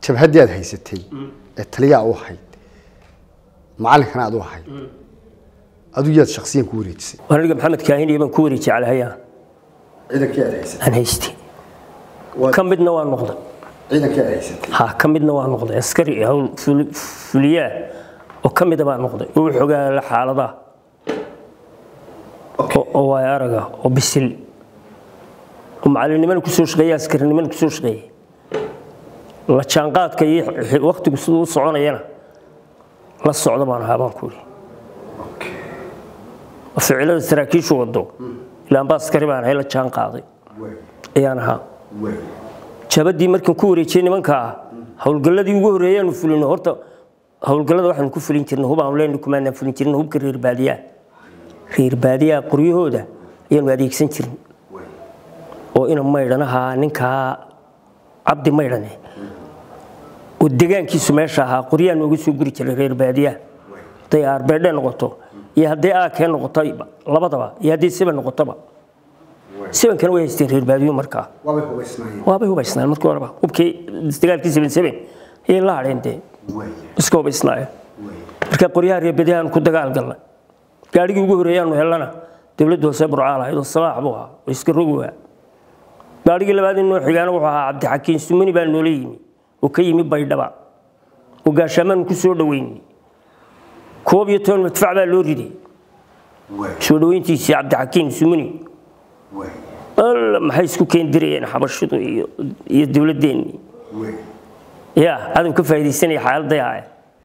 jabhaddii aad haysatay ee taliyaa u ahayd macalinkana aad u ahayd adigu yaad shaksiyan ku wareejisay aniga maxamed kaahiniya baan ku wareejiyey calahayaan ciidankii aad haysatay aan haystay ka midna waa noqday ciidankii aad haysatay ha ka midna waa noqday askari hawl fuli- fuliyaa oo ka mida baa noqday oo u xogaala xaaladaha oo- oo waay araga oo bisil oo macalinimana kusoo shaqeeya askarinimana kusoo shaqeeya la jaanqaadka iyo xi- waqtigu siduu u soconayana la socda baan ahaa baan ku yidhi oo ficilada saraakiishu wado ilaan baa askari baan ahay la jaan qaaday ayaan ahaa jabadii markaan ku wareejiyey nimanka ah howlgalladii ugu horreeyaanu fulino horta howlgallada waxaanu ku fulin jirnay hub aanu leenahay kumaanaan fulin jirnay hubka reer baadiyaha reer baadiyaha qoryahooda ayaanu adeegsan jirnay oo ina maydhanaha ninkaa cabdi maydhane oo degaankiisu meesha ahaa qoryaha nooga soo guri jiray reer baadiyaha hadday arbeedhe noqoto iyo hadday aakee noqoto labadaba iyo hadday siban noqotoba sibankana way haysteen reer baadiyo markaa waabay hubaysnaayeen waabay hubaysnaan markii horeba hubkii dagaalkii seven seven ayay la hadheen dee iska hubaysnaayeen marka qoryaha reebadahan ku dagaal galnay gaadhigii ugu horreeyaanu helana dowladda hoose burcaal ahayd oo sabaax buu ahaa oo iska rogowa gaadhigii labaad inoo xigaana wuxuu ahaa cabdixakiin sumani baa noola yimi oo ka yimi baydhaba oo gaashaamaanu ku soo dhoweynay koob iyo toban madfac baa loo riday soo dhoweyntiisii cabdixakiin sumani alla maxay isku keendirayeen xabashidu iyo iyo dowladdeenni ya cadow ka faa'iidaysanaya xaaladday ahaye